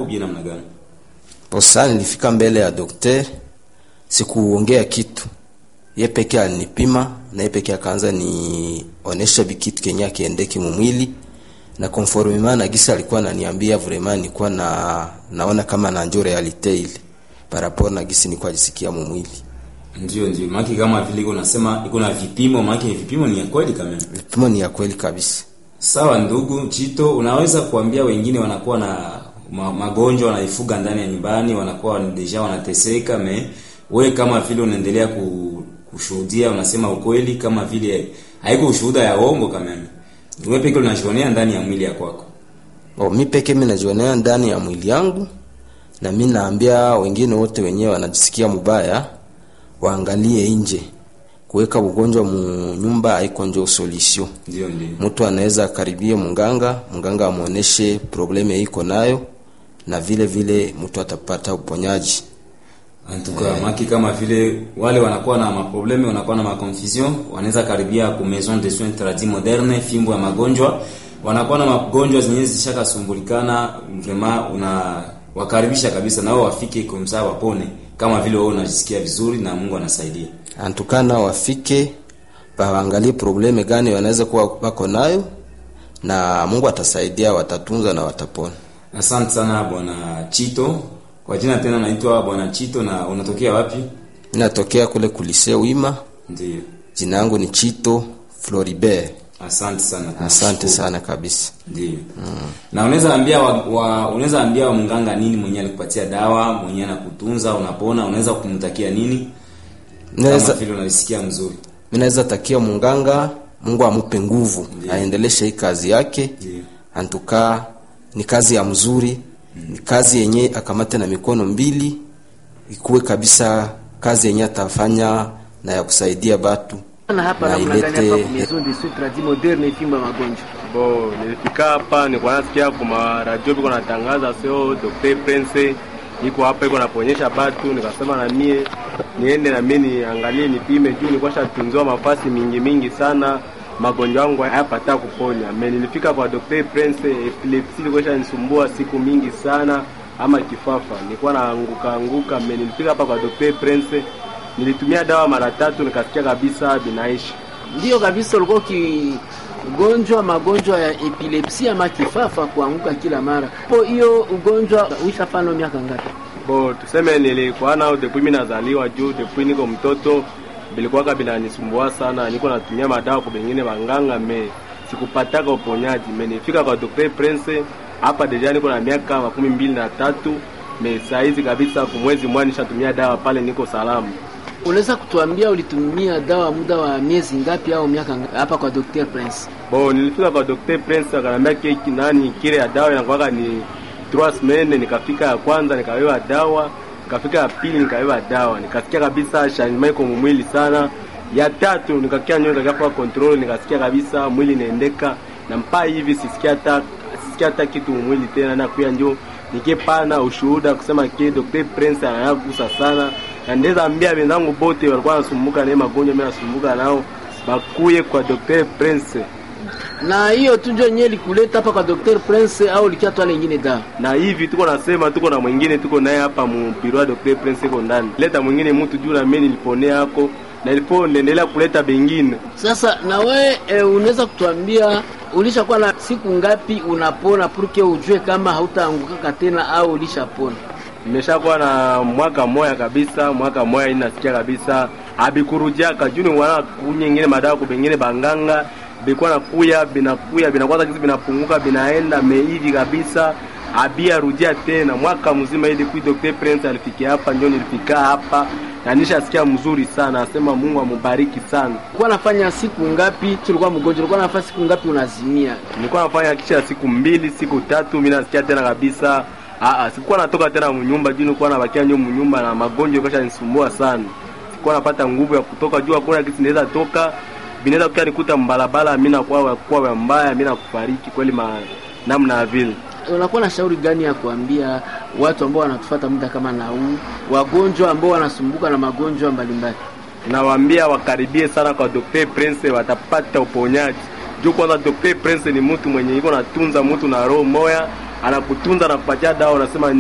ubie namna gani? Posa nilifika mbele ya dokter, sikuongea kitu, ye peke alinipima na ye peke akaanza nionesha bikitu kenye akiendeki mumwili na conformement na gisa alikuwa ananiambia vraiment, nilikuwa na naona kama na njo realite ile par rapport na gisi nilikuwa jisikia mumwili. Ndio, ndio maki kama vile iko nasema iko na vipimo, maki vipimo ni ya kweli kama. Vipimo ni ya kweli kabisa. Sawa ndugu Chito, unaweza kuambia wengine wanakuwa na ma, magonjwa wanaifuga ndani ya nyumbani, wanakuwa deja wanateseka, me we kama vile unaendelea ku, kushuhudia, unasema ukweli kama vile haiko ushuhuda ya uongo kama wewe peke unajionea ndani ya mwili ya kwako. O, mi peke mi najionea ndani ya mwili yangu, na mi naambia wengine wote wenyewe wanajisikia mubaya waangalie nje. Kuweka ugonjwa mu nyumba haiko njo solution. Ndio, ndio. Mtu anaweza karibie munganga, munganga amuoneshe probleme iko nayo, na vile vile mtu atapata uponyaji. Antuka yeah. Maki kama vile wale wanakuwa na maprobleme wanakuwa na maconfusion, wanaweza karibia ku maison de soins tradis moderne, fimbo ya magonjwa, wanakuwa na magonjwa zenyewe zishakasumbulikana, vraiment una wakaribisha kabisa nao wafike kumsaa wapone, kama vile wewe unajisikia vizuri na Mungu anasaidia. Antukana wafike waangalie probleme gani wanaweza kuwa wako nayo, na Mungu atasaidia, watatunza na watapona. Asante sana bwana Chito. Kwa jina tena naitwa bwana Chito na unatokea wapi? Ninatokea kule kulise Wima. Ndio. Jina langu ni Chito Floribert. Asante sana. Asante sana kabisa. Ndio. Mm. Na unaweza ambia wa, wa unaweza ambia wa mganga nini mwenye alikupatia dawa, mwenye anakutunza unapona, unaweza kumtakia nini? Naweza Kama vile unalisikia mzuri. mimi naweza takia munganga, Mungu amupe nguvu, Ndiyo. aendeleshe hii kazi yake. Ndio. Antuka ni kazi ya mzuri, ni kazi yenye akamate na mikono mbili, ikuwe kabisa kazi yenye atafanya na ya kusaidia batu na hapa na namna gani hapa ilete kwa maison de soins tradis moderne ifimba magonjwa Bo, nilifika hapa nilikuwa nasikia kuma radio biko natangaza sio Dr. Prince iko hapa iko naponyesha batu, nikasema na mie niende na mie niangalie nipime, juu nilikuwa shatunziwa mafasi mingi mingi sana, magonjwa yangu hayapata kuponya. Me nilifika kwa Dr. Prince, epilepsi ilikuwa shanisumbua siku mingi sana, ama kifafa nilikuwa naanguka anguka. Me nilifika hapa kwa Dr. Prince, nilitumia dawa mara tatu, nikasikia kabisa binaishi ndio kabisa ulikuwa ugonjwa magonjwa ya epilepsi ama kifafa kuanguka kila mara po hiyo ugonjwa uishafano miaka ngapi Bo, tuseme nilikuwa nao depuis mimi nazaliwa juu depuis niko mtoto bilikuwaka binanisumbua sana, niko natumia madawa kwa bengine banganga me sikupataka uponyaji. Me nifika kwa Dr. Prince hapa deja niko na miaka makumi mbili na tatu me saizi kabisa kumwezi mmoja nishatumia dawa pale, niko salama. unaweza kutuambia ulitumia dawa muda wa miezi ngapi au miaka ngapi hapa kwa Dr. Prince Bo, nilifika kwa Dr. Prince akanambia keki nani kile ya dawa inakuwaka ni trois semaines. Nikafika ya kwanza nikawewa dawa, nikafika ya pili nikawewa dawa, nikasikia kabisa changement iko mwili sana. Ya tatu nikakia nyoka nikafa control, nikasikia kabisa mwili inaendeka na mpaa hivi sisikia hata sisikia hata kitu mwili tena, na kuya njo nikipana ushuhuda kusema ke Dr. Prince anayagusa sana, na ndeza ambia wenzangu bote walikuwa nasumbuka na hii magonjwa, mimi nasumbuka nao bakuye kwa Dr. Prince na hiyo tu ndio yenyewe likuleta hapa kwa Dr. Prince au likiatwa lingine dawa na hivi tuko nasema tuko na mwingine tuko naye hapa mu biro ya Dr. Prince iko ndani. Leta mwingine mtu juu na mimi niliponea hako na ilipo nendelea kuleta bengine. Sasa na we e, unaweza kutuambia ulishakuwa na siku ngapi unapona purke ujue kama hautaangukaka tena au ulishapona? Nimeshakuwa na mwaka moya kabisa, mwaka moya hii nasikia kabisa abikurujiaka juu ni wana kunyingine madawa kubengine banganga bikuwa nakuya binakuya binakwaza kizi binapunguka binaenda meivi kabisa abia rudia tena mwaka mzima ili kui Dr. Prince alifikia hapa ndio nilifika hapa na nishasikia mzuri sana, asema Mungu amubariki sana. Ulikuwa nafanya siku ngapi tulikuwa mgonjwa? Ulikuwa nafanya siku ngapi unazimia? Nilikuwa nafanya kisha siku mbili siku tatu, mimi nasikia tena kabisa. Aa, sikuwa natoka tena mnyumba juu nilikuwa nabakia nyo mnyumba na magonjwa kasha nisumbua sana. Sikuwa napata nguvu ya kutoka juu, hakuna kitu naweza toka binaweza kukia nikuta mbalabala, mimi nakuwa kwa mbaya, mimi nakufariki kweli ma namna ya vile Unakuwa na shauri gani ya kuambia watu ambao wanatufuata muda kama na huu, wagonjwa ambao wanasumbuka na magonjwa mbalimbali? nawaambia wakaribie sana kwa Dr. Prince, watapata uponyaji. Juu kwanza Dr. Prince ni mtu mwenye iko natunza mtu na roho moya, anakutunza na kupatia dawa, unasema